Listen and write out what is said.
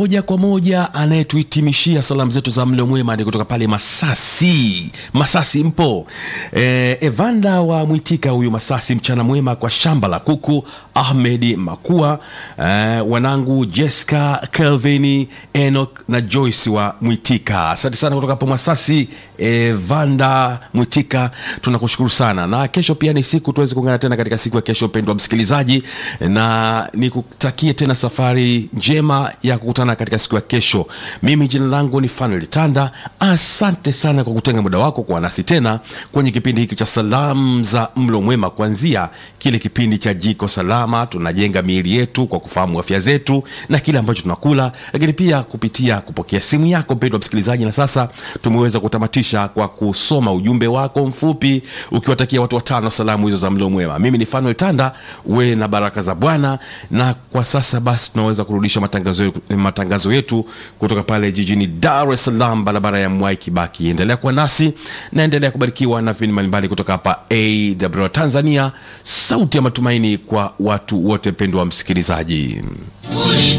moja kwa moja anayetuhitimishia salamu zetu za mlo mwema ni kutoka pale Masasi. Masasi mpo? E, Evanda wa Mwitika huyu Masasi, mchana mwema kwa shamba la kuku. Ahmed Makua, e, wanangu Jessica, Kelvin, Enoch na Joyce wa Mwitika. Asante sana kutoka hapo Masasi. Evanda Mwitika, tunakushukuru sana, na kesho pia ni siku tuweze kuungana tena katika siku ya kesho, mpendwa msikilizaji, na nikutakie tena safari njema ya kukutana katika siku ya kesho. Mimi jina langu ni Fanuel Tanda. Asante sana kwa kutenga muda wako kuwa nasi tena kwenye kipindi hiki cha salamu za mlo mwema, kuanzia kile kipindi cha jiko salama, tunajenga miili yetu kwa kufahamu afya zetu na kile ambacho tunakula, lakini pia kupitia kupokea simu yako mpendwa msikilizaji, na sasa tumeweza kutamatisha kwa kusoma ujumbe wako mfupi ukiwatakia watu watano salamu hizo za mlo mwema. Mimi ni Fanuel Tanda, we na baraka za Bwana. Na kwa sasa basi tunaweza kurudisha matangazo, matangazo yetu kutoka pale jijini Dar es Salaam, barabara ya Mwai Kibaki. Endelea kuwa nasi na endelea kubarikiwa na vipindi mbalimbali kutoka hapa AWR Tanzania, sauti ya matumaini kwa watu wote. Mpendwa wa msikilizaji